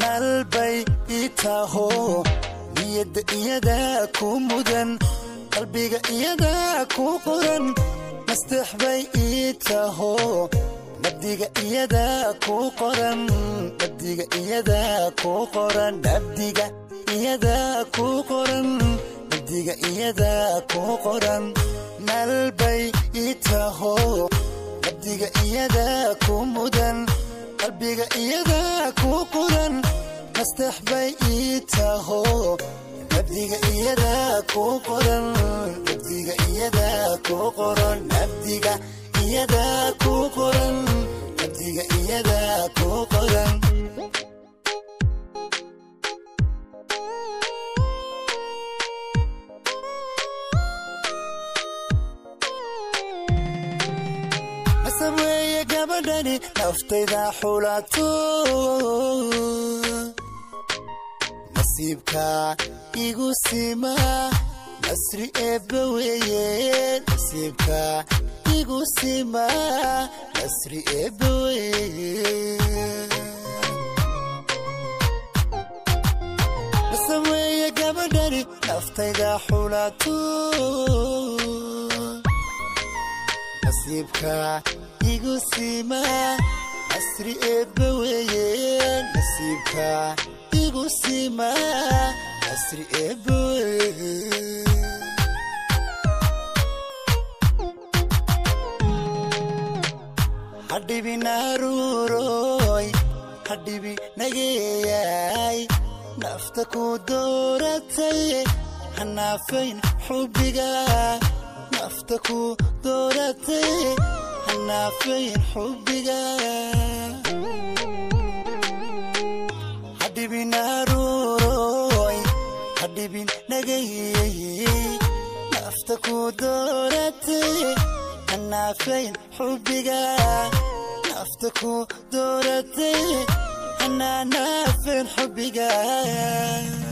naalbay ii taho niyadda iyadaa ku mudan qalbiga iyadaa ku qoran masteex bay ii taho nabdiga iyadaa ku qoran nabdiga iyadaa ku qoran nabdiga iyadaa ku qoran nabdiga iyadaa ku qoran naalbay ii taho nabdiga iyadaa ku mudan qalbiga iyadaa ku qoran masteex bay ii taho nabdiga iyadaa ku qoran nabdiga iyadaa ku qoran nabdiga iyadaa ku qoran nabdiga iyadaa ku qoran nasab weeye gabadhani naftayda xulato nasiibka igu sima nasri eebba weeye nasiibka igu sima nasri eebba weeye nasab weeye gabadhani naftayda xulato nasiibka igu sima nasri eebba weeye nasiibka igu sima nasri eebba weeye hadhibi naaruuroy hadhibi nageeyay nafta ku dooratay hanaafayn xubbiga nafta ku dooratay hanaafayn xubbiga hadhibin naaruuroy hadhibin nagayey nafta ku dooratay hanaafayn xubbiga nafta ku dooratay hanaanaafayn xubbiga